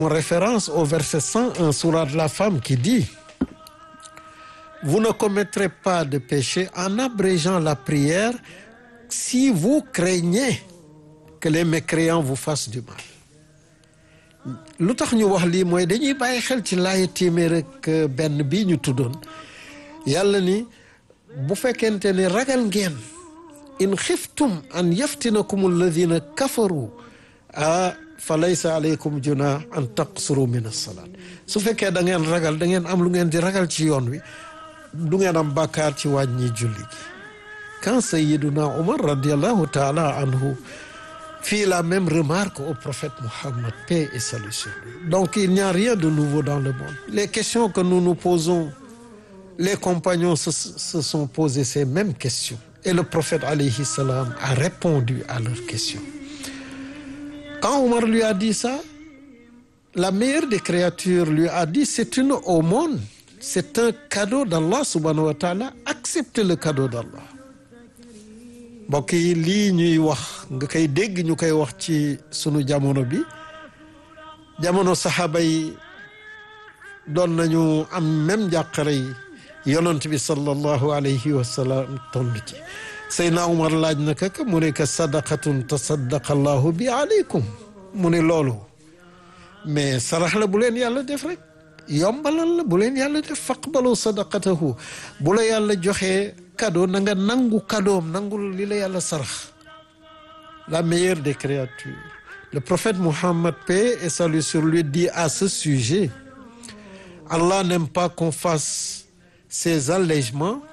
référence au verset 101 sourate la femme qui dit vous ne commettrez pas de péché en abrégeant la prière si vous craignez que les mécréants vous fassent du mal lu tax ñu wax lii mooy dañuy bàyyi xel ci laaya téeméer ak benn bii ñu tuddoon yàlla ni bu fekkente ne ragal ngeen in xiftum an yaftinakum alladina kafaru ah fa laysa aleykum junah an taqsuru min alsalaat su fekkee da ngeen ragal da ngeen am lu ngeen di ragal ci yoon wi du ngeen am bàkkaar ci wàññi julli gi quand sayiduna omar radiallahu taala anhu fit la même remarque au prophète Mohammed paix et salut sur lui donc il n'y a rien de nouveau dans le monde les questions que nous nous posons les compagnons se, se sont posés ces mêmes questions et le prophète alayhi salam a répondu à leurs questions quand Omar lui a dit ça la meilleure des créatures lui a dit c'est une aumône c'est un cadeau d'Allah subhanahu wa ta'ala acceptez le cadeau d'Allah mbokk yi lii ñuy wax nga koy dégg ñu koy wax ci sunu jamono bi jamono saxaaba yi doon nañu am même njàqare yi yonent bi sallallahu alayhi wa sallam toll ci Seydina Umar laaj na ka mu ne ka sadaqatun tasaddaqa allahu bi aleykum mu ne loolu mais sarax la bu leen yàlla def rek yombalal la bu leen yàlla def faqbalu sadaqatahu bu la yàlla joxee cadeau na nga nangu cadeauam nangul li la yàlla sarax la meilleure des créatures le prophète Mohammed paix et salut sur lui dit à ce sujet Allah n'aime pas qu'on fasse ses allègements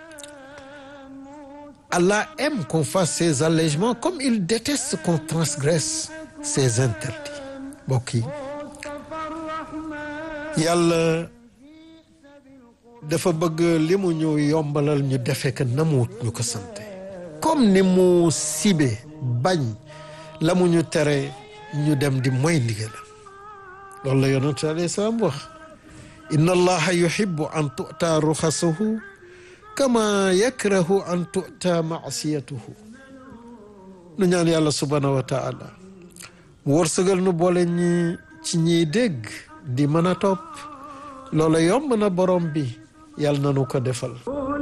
Allah aime qu'on fasse ses allègements comme il déteste qu'on transgresse ses interdits mbokk yi yàlla dafa bëgg li mu ñu yombalal ñu defe que namuut ñu ko sante comme ni mu sibe bañ la mu ñu tere ñu dem di moy ndigalam loolu la yonent alayhi salaam wax inna allaha yuhibbu an tu'ta ruxasuhu kama yakrahu an tu'ta maasiyatuhu nu ñaan yàlla subhanahu wa taala mu wërsëgal nu boole ñi ci ñiy dégg di mën a topp loola yomb na borom bi yàlla na nu ko defal